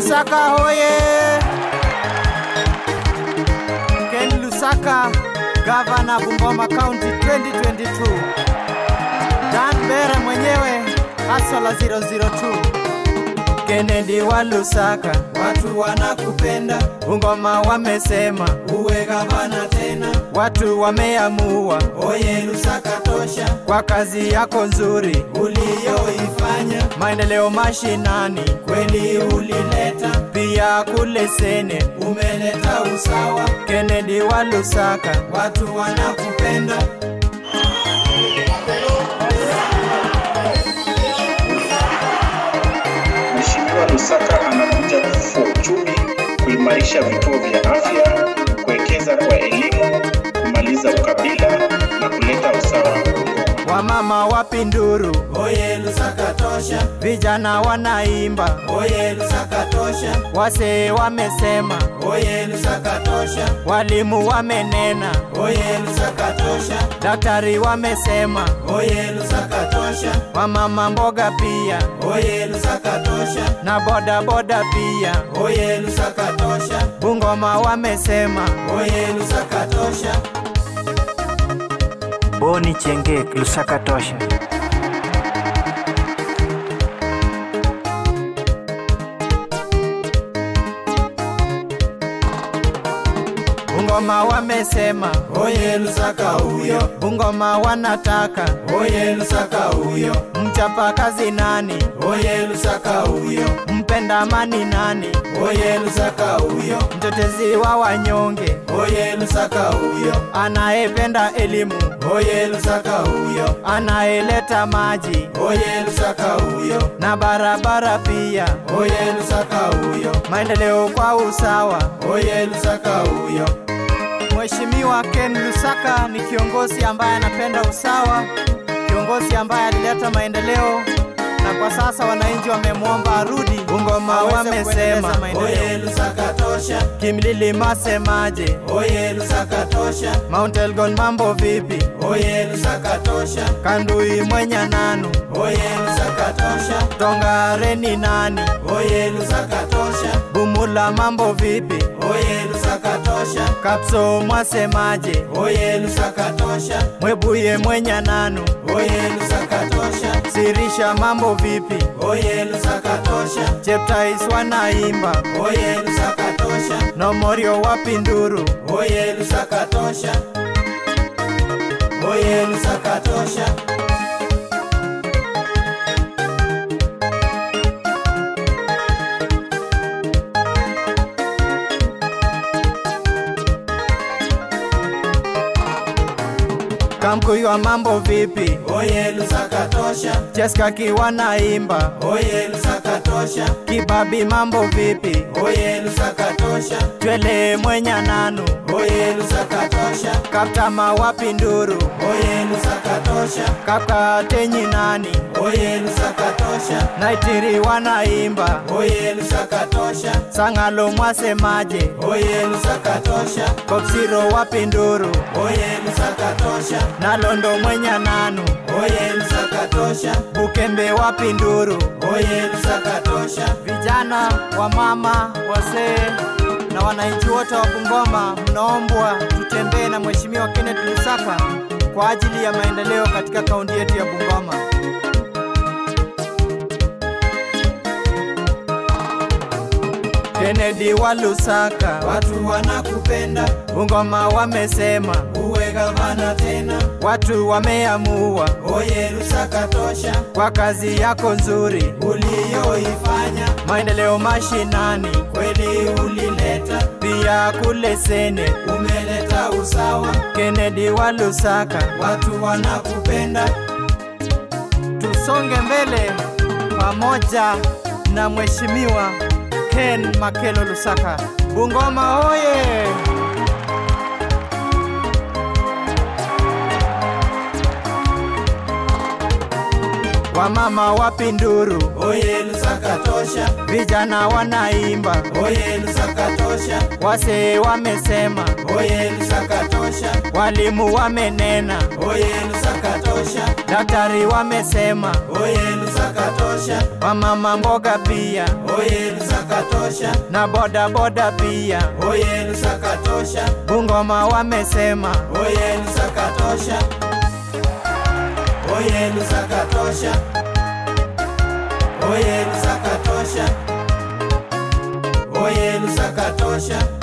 Lusaka hoye! Ken Lusaka, Gavana Bungoma County 2022. Dan Bera mwenyewe Hasala 002. Kennedy wa Lusaka, Watu wanakupenda, Bungoma wamesema, uwe gavana tena. watu wameamua Oye Lusaka tosha, kwa kazi yako nzuri, uliyoifanya maendeleo mashinani, kweli ulileta, pia kule Sene. umeleta usawa. Kennedy wa Lusaka, Watu wanakupenda, Mheshimiwa Lusaka anakuja kufufua uchumi, kuimarisha vituo vya afya, kuwekeza kwa elimu, kumaliza ukabila na kuleta usawa Bungoma. wamama wapinduru, oye Lusaka tosha, vijana wanaimba, oye Lusaka tosha, wasee wamesema, oye Lusaka tosha, walimu wamenena, oye Lusaka tosha, daktari wamesema, oye Lusaka tosha, wamama mboga pia oye Lusaka tosha, na boda boda pia. oye Lusaka tosha, Bungoma wamesema, oye Lusaka tosha. Boni Chengek, Lusaka tosha. Bungoma wamesema, Oye Lusaka huyo, Bungoma wanataka oye Lusaka huyo, mchapa kazi nani, oye Lusaka huyo, mpenda amani nani, oye Lusaka huyo, mtetezi wa wanyonge, oye Lusaka huyo, anayependa elimu, oye Lusaka huyo, anayeleta maji oye Lusaka huyo, na barabara pia, oye Lusaka huyo, maendeleo kwa usawa. oye Lusaka huyo, Mheshimiwa Ken Lusaka ni kiongozi ambaye anapenda usawa, kiongozi ambaye alileta maendeleo na kwa sasa wananchi wamemwomba arudi. Bungoma aweze wamesema kuendeleza maendeleo. oye Lusaka tosha, Kimlili masemaje? oye Lusaka tosha, Mount Elgon mambo vipi? oye Lusaka tosha, Kandui mwenya nanu? oye Lusaka tosha, Tongareni nani? oye Lusaka tosha, Bumula mambo vipi? oye Lusaka tosha, Kapso mwasemaje? oye Lusaka tosha, Mwebuye mwenya nanu? oye Lusaka tosha, Sirisha mambo vipi? oye Lusaka tosha, Cheptais wanaimba oye Lusaka tosha, Nomorio wapinduru oye Lusaka tosha, oye Lusaka tosha. Kamkuywa mambo vipi? Oye Lusaka tosha, Cheskaki wanaimba oye Lusaka tosha, Kibabi mambo vipi? oye Lusaka tosha, Twele mwenya nanu oye Lusaka tosha, Kaptama wapinduru oye Lusaka tosha, Kapkatenyi nani? oye Lusaka tosha, Naitiri wanaimba oye Lusaka tosha, Sangalo mwasemaje? oye Lusaka tosha, Kopsiro wapinduru oye Lusaka tosha, Nalondo mwenya nanu oye Lusaka tosha, Bukembe wapinduru oye Lusaka tosha, Vijana, wamama, wazee na wananchi wote wa Bungoma mnaombwa tutembee na Mheshimiwa Kenneth Lusaka kwa ajili ya maendeleo katika kaunti yetu ya Bungoma. Kennedy wa Lusaka, watu wanakupenda, Bungoma wamesema, uwe gavana tena, watu wameamua oye Lusaka tosha, kwa kazi yako nzuri, uliyoifanya maendeleo mashinani, kweli ulileta, pia kule Sene. umeleta usawa, Kennedy wa Lusaka, watu wanakupenda, tusonge mbele pamoja na Mheshimiwa Ken Makelo Lusaka. Bungoma oye! Wamama wapinduru, oye Lusaka tosha, vijana wanaimba, oye Lusaka tosha, wasee wamesema, oye Lusaka tosha, walimu wamenena, oye Lusaka tosha, daktari wamesema, oye Lusaka tosha, tosha, wamama mboga pia oye Lusaka tosha, na boda boda pia. oye Lusaka tosha, Bungoma wamesema oye Lusaka tosha, oye Lusaka tosha, oye Lusaka tosha, oye Lusaka tosha.